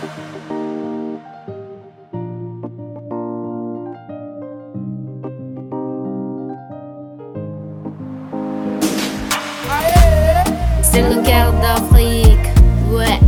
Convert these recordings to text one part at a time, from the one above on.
C'est le cœur d'Afrique, ouais.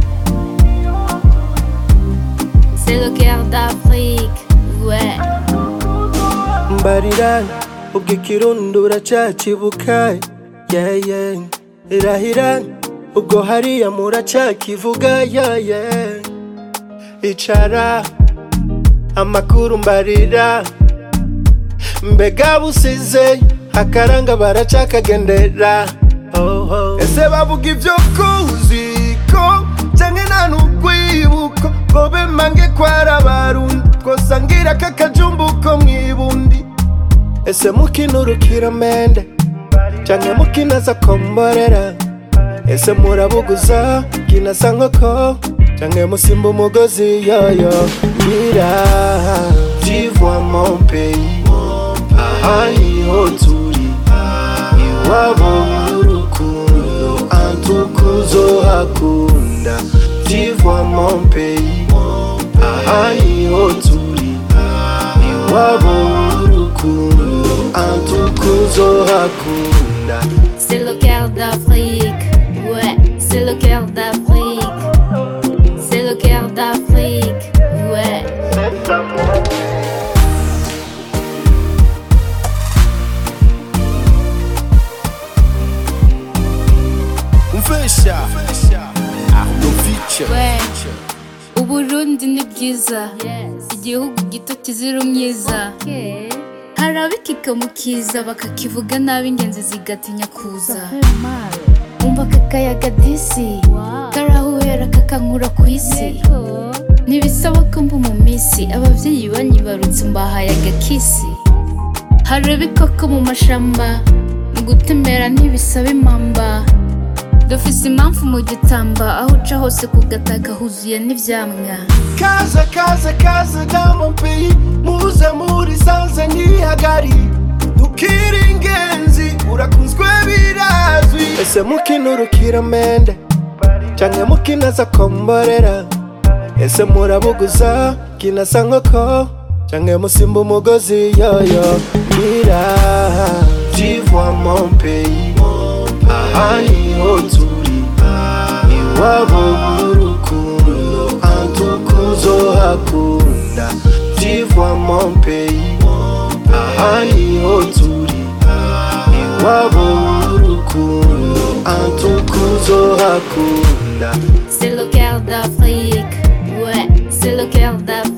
C'est le cœur d'Afrique, ouais. mbarira ubwo ikirundi uracyakibuka yeah, yeah. irahira ubwo hariya muracyakivuga yeah, yeah. icara amakuru mbarira mbega busize akaranga baracakagendera oh, oh. ese bavuga ibyo kuzi ko canke nta n'urwibuko ngo bemange kwara abarundi kosa ngira kakajumbuko mwibundi ese mukinurukira mende canke mukinaza komborera ese murabuguza kinasa nkoko canke musimba umugozi yoyo ngira vivwa mon pays aha niho turi iwabo w'urukundo antukuzo hakunda vivwa mon pays aha niho turi iwabo w'urukundo antukuzo hakunda C'est le cœur d'Afrique, ouais. C'est le cœur d'Afrique. C'est le cœur d'Afrique, ouais. umfesha arnovic Ouais. Uburundi ni bwiza igihugu gito kizira umyiza hari abikika mu kiza bakakivuga nabi ingenzi zigatinya kuza umva kakayaga disi karahuhera kakankura ku isi ntibisaba ko mba mu minsi ababyeyi banyibarutse mbahaye agakisi hari ibikoko mu mashamba mu gutembera ntibisaba impamba dufise impamvu mu gitamba aho uca hose ku gataka huzuye n'ivyamwa kaze kaze kaze dans mon pays muze muri sanze nkihagari ntukiri ingenzi urakunzwe birazwi ese mukinurukira mende canke mukinaza komborera ese murabuguza kinasa nkoko canke musimba umugozi yoyo ngira vivwa mon pays aha niho turi iwabo w'urukundo antukuzo hakunda vivwa mon pays aha niho turi iwabo w'urukundo antukuzo hakunda C'est le cœur d'Afrique, ouais, c'est le cœur d'Afrique.